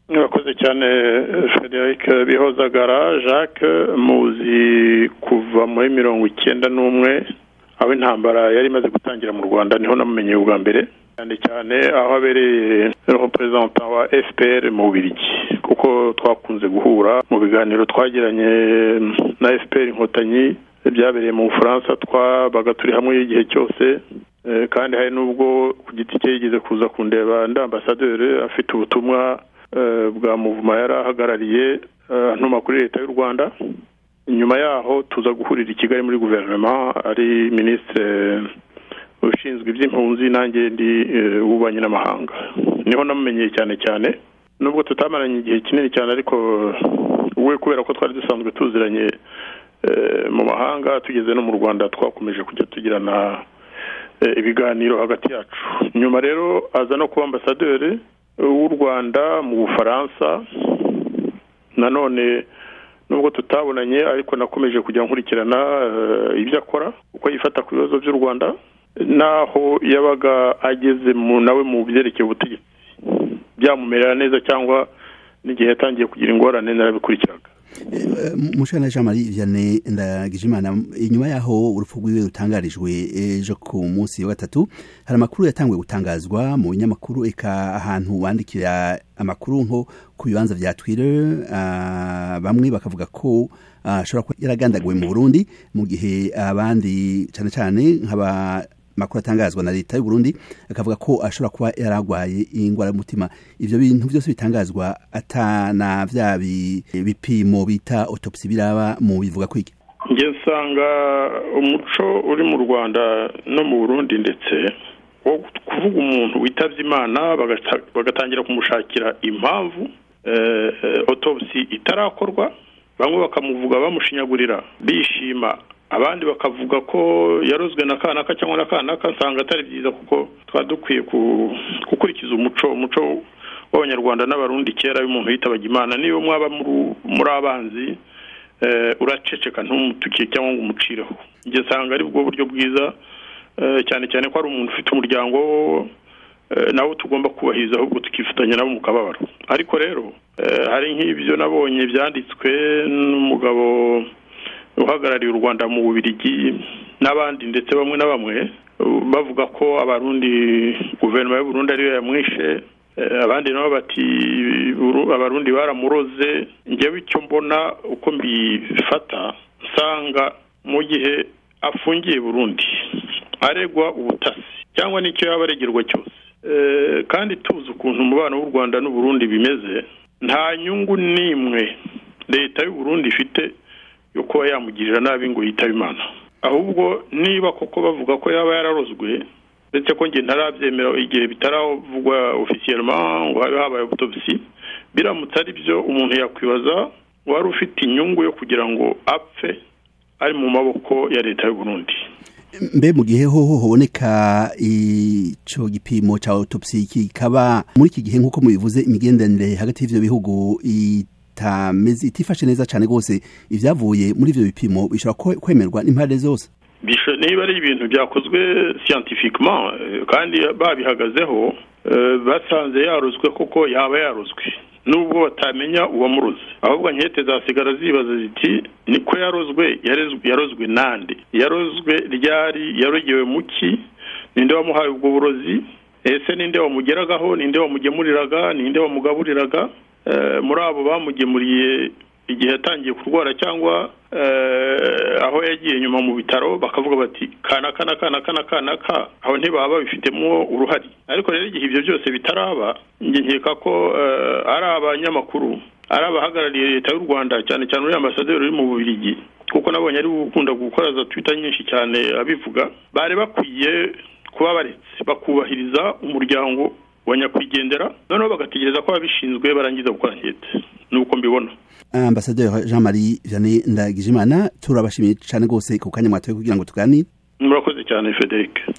murakoze cyane frederic bihozagara jacques muzi kuva muri mirongo icyenda n'umwe aho intambara yari imaze gutangira mu rwanda niho namumenyeye ubwa mbere cyane cyane aho abereye perezida wa fpr mu birigi kuko twakunze guhura mu biganiro twagiranye na fpr inkotanyi byabereye mu bufaransa twabaga turi hamwe igihe cyose kandi hari n'ubwo ku giti cye yigeze kuza kundeba ndi ambasaderi afite ubutumwa bwa muvuma yari ahagarariye ntuma kuri leta y'u rwanda nyuma yaho tuza guhurira i kigali muri guverinoma ari minisitiri ushinzwe iby'impunzi nanjye ndi ububanyi n'amahanga niho namumenyeye cyane cyane nubwo tutamaranye igihe kinini cyane ariko we kubera ko twari dusanzwe tuziranye mu mahanga tugeze no mu rwanda twakomeje kujya tugirana ibiganiro hagati yacu nyuma rero aza no kuba ambasaderi w'u rwanda mu bufaransa nanone nubwo tutabonanye ariko nakomeje kujya nkurikirana ibyo akora uko yifata ku bibazo by'u rwanda n'aho yabaga ageze nawe mu byerekeye ubutegetsi byamumerera neza cyangwa n'igihe yatangiye kugira ingorane narabikurikiranira mushana jean marie vianney ndagijimana inyuma yaho urupfu rwiwe rutangarijwe ejo ku munsi wa gatatu hari amakuru yatanguye gutangazwa mu binyamakuru eka ahantu wandikira amakuru nko ku bibanza bya twitter bamwe bakavuga ko ashobora kuba yaragandaguwe mu burundi mu gihe abandi cyane cyane nk'aba amakuru atangazwa na leta y'u Burundi akavuga ko ashobora kuba yaragwaye indwara y'umutima ibyo bintu byose bitangazwa atana bya bipimo bita otopsi biraba mu bivuga kwiki njye nsanga umuco uri mu rwanda no mu burundi ndetse wo kuvuga umuntu witabye imana bagatangira kumushakira impamvu otopsi itarakorwa bamwe bakamuvuga bamushinyagurira bishima abandi bakavuga ko yarozwe na kanaka cyangwa na kanaka nsanga atari byiza kuko twaba dukwiye gukurikiza umuco umuco w'abanyarwanda n'abarundi kera w'umuntu yitabye imana niyo mwaba muri abanzi uraceceka ntumutukiye cyangwa ngo umucireho njye nsanga ari bwo buryo bwiza cyane cyane ko ari umuntu ufite umuryango nawo tugomba kubahiriza ahubwo tukifatanya nabo mu kababaro ariko rero hari nk'ibyo nabonye byanditswe n'umugabo uhagarariye u rwanda mu bubirigi n'abandi ndetse bamwe na bamwe bavuga ko abarundi guverinoma y'u Burundi ariyo yamwishe abandi nabo bati abarundi baramuroze njyewe icyo mbona uko mbifata nsanga mu gihe afungiye Burundi aregwa ubutasi cyangwa n'icyo yaba aregerwa cyose kandi tuzi ukuntu umubano w'u rwanda n'uburundi bimeze nta nyungu n'imwe leta y'u Burundi ifite yo kuba yamugirira nabi ngo yitabe imana ahubwo niba koko bavuga ko yaba yararozwe ndetse ko njye ntarabyemera igihe bitaravugwa ofisiyeroma ngo habe habaye ubutobisi biramutse ari byo umuntu yakwibaza wari ufite inyungu yo kugira ngo apfe ari mu maboko ya leta y'u Burundi mbe mu gihe hoho hoboneka icyo gipimo cya otopsi kikaba muri iki gihe nk'uko mubivuze imigenderanire hagati y'ibyo bihugu itifashe neza cyane rwose ibyavuye muri ibyo bipimo bishobora kwemerwa n'impande zose niba ari ibintu byakozwe siyantifikima kandi babihagazeho basanze yarozwe koko yaba yarozwe nubwo batamenya uwamuroze ahubwo nkete zasigara zibaza ziti niko yarozwe yarozwe nande yarozwe ryari yarogewe mu ki ninde wamuhaye ubwo burozi ese ninde wamugeragaho ninde wamugemuriraga ninde wamugaburiraga muri abo bamugemuriye igihe yatangiye kurwara cyangwa aho yagiye nyuma mu bitaro bakavuga bati kana kana kana kana kana ka aho ntibaba babifitemo uruhari ariko rero igihe ibyo byose bitaraba njye nkeka ko ari abanyamakuru ari abahagarariye leta y'u rwanda cyane cyane uriya ambasaderi uri mu bubirigi kuko nabonye ari gukunda gukora za twita nyinshi cyane abivuga bari bakwiye kuba baretse bakubahiriza umuryango wa nyakwigendera noneho bagategereza ko ababishinzwe barangiza gukora nkete nuko mbibona ambasaderi jean marie vianney ndagijimana turabashimiye cyane rwose ku kanya mwatoye kugira ngo tuganire murakoze cyane frederic